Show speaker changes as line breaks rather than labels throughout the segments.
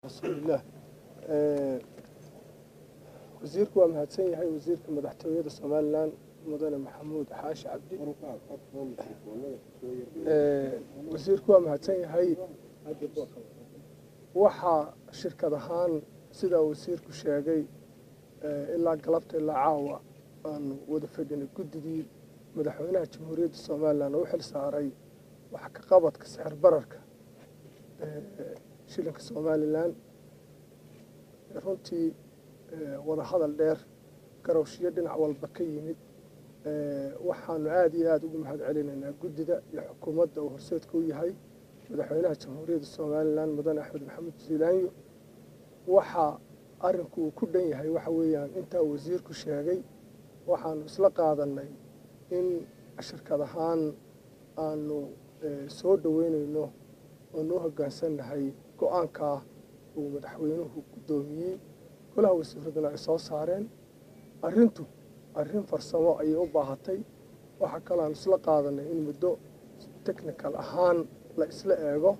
bismillaah wasiirku waa mahadsan yahay wasiirka madaxtooyada somalilan mudane maxamuud xaashi cabdi wasiirku waa mahadsan yahay waxaa shirkad ahaan sidaa wasiirku sheegay ilaa galabta ilaa caawa aanu wada fadhinay guddigii madaxweynaha jamhuuriyadda somalilan oo u xil saaray wax ka qabadka sixir bararka shilinka somalilan runtii wada hadal dheer garowshiyo dhinac walba ka yimid waxaanu aada iyo aada ugu mahad celinaynaa guddida iyo xukuumadda uu horseedka u yahay madaxweynaha jamhuuriyadda somalilan mudane axmed maxamed ziilaanyo waxaa arrinku uu ku dhan yahay waxa weeyaan intaa wasiirku sheegay waxaanu isla qaadanay in shirkad ahaan aanu soo dhoweynayno oonu u hoggaansannahay go-aankaa uu madaxweynuhu guddoomiyey golaha wasiiraduna ay soo saareen arrintu arrin farsamo ayay u baahatay waxaa kaloo aan isla qaadanay in muddo technical ahaan la isla eego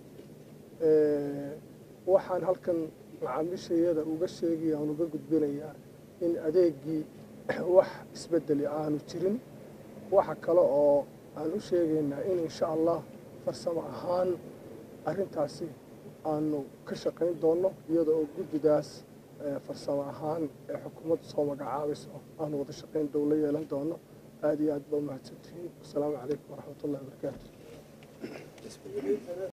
waxaan halkan macaamiishayada uga sheegaya aan uga gudbinayaa in adeegii wax isbedeli aanu jirin waxa kale oo aan u sheegaynaa in insha allah farsamo ahaan arrintaasi aanu ka shaqayn doonno iyada oo guddidaas farsamo ahaan ee xukuumadda soo magacaabayso aanu wada shaqayn dhow la yeelan doono aada iyo aad baa umahadsantihiin wasalaamu calaykum waraxmat ullahi wabarakaatu